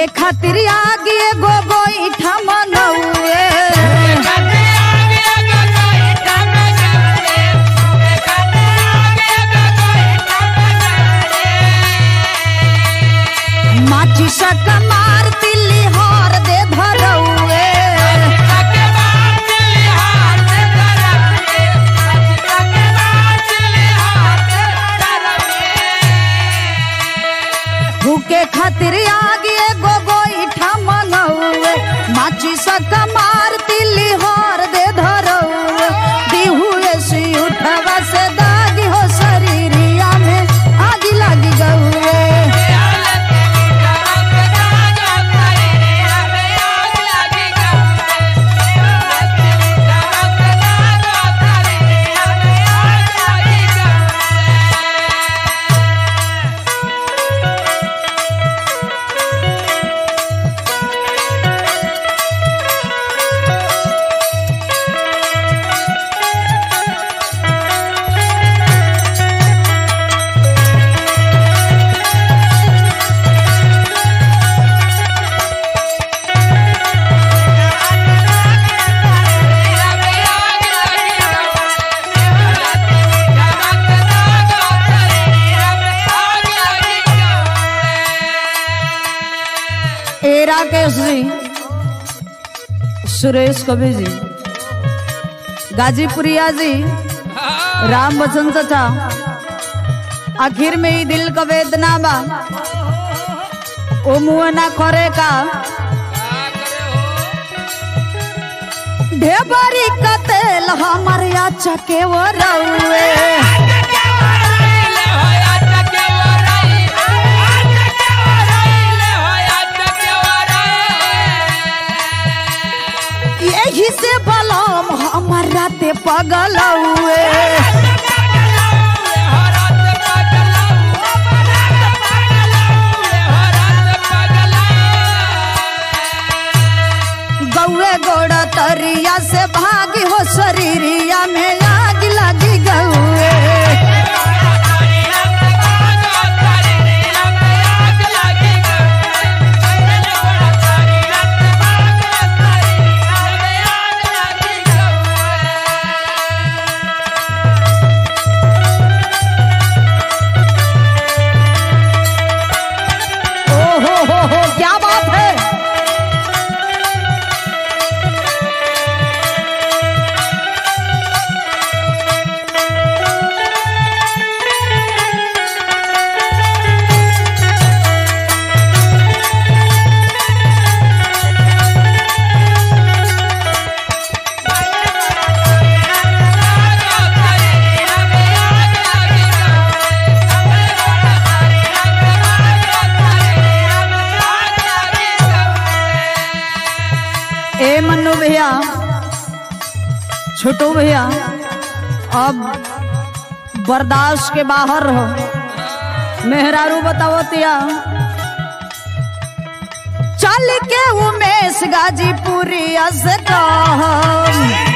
भूखे खातिर आगे एगो गोईठा मनौए माची सक मार तिल्ली हार दे धरौए भूखे खातिर आगे एगो गोईठा मनौए माची सक मार तिल्ली हार दे धरौए दिहुए सी उठवा से दागी हो शरीरिया में आगी लागी गौए ए राकेश जी सुरेश कवि जी गाजीपुरिया जी राम बच्चन चाचा आखिर में ही दिल का वेदना बा ओ मुँह ना करे का ढेबरी का तेल हमारे आचा के वो रउए यही से बलम हमर राते पगल हुए गौए गोड़ तरिया से भागी हो शरीरिया में आग लगी गौए ओ हो हो हो क्या बात है ए मन्नू भैया छोटू भैया अब बर्दाश्त के बाहर हो मेहरारू बताओ तिया चल के उमेश गाजीपुरी से कहम